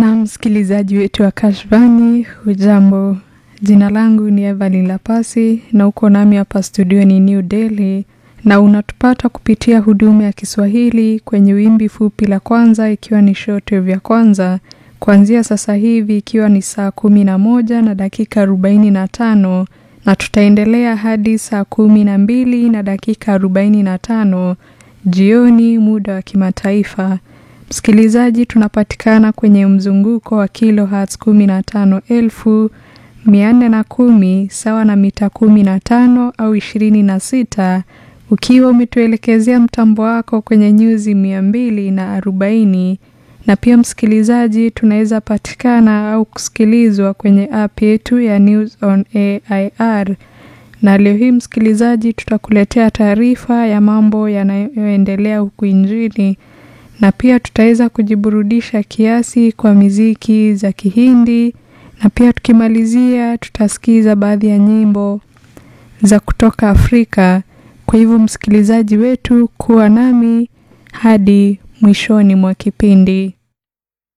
Na msikilizaji wetu wa Kashvani, hujambo? Jina langu ni Evelyn Lapasi na uko nami hapa studio ni New Delhi, na unatupata kupitia huduma ya Kiswahili kwenye wimbi fupi la kwanza, ikiwa ni shortwave ya kwanza kuanzia sasa hivi ikiwa ni saa kumi na moja na dakika arobaini na tano na tutaendelea hadi saa kumi na mbili na dakika arobaini na tano jioni muda wa kimataifa. Msikilizaji, tunapatikana kwenye mzunguko wa kilohertz kumi na tano elfu mia nne na kumi sawa na mita kumi na tano au ishirini na sita ukiwa umetuelekezea mtambo wako kwenye nyuzi mia mbili na arobaini na pia msikilizaji, tunaweza patikana au kusikilizwa kwenye app yetu ya News on AIR. Na leo hii msikilizaji, tutakuletea taarifa ya mambo yanayoendelea huku nchini na pia tutaweza kujiburudisha kiasi kwa miziki za Kihindi na pia tukimalizia tutasikiza baadhi ya nyimbo za kutoka Afrika. Kwa hivyo msikilizaji wetu, kuwa nami hadi mwishoni mwa kipindi.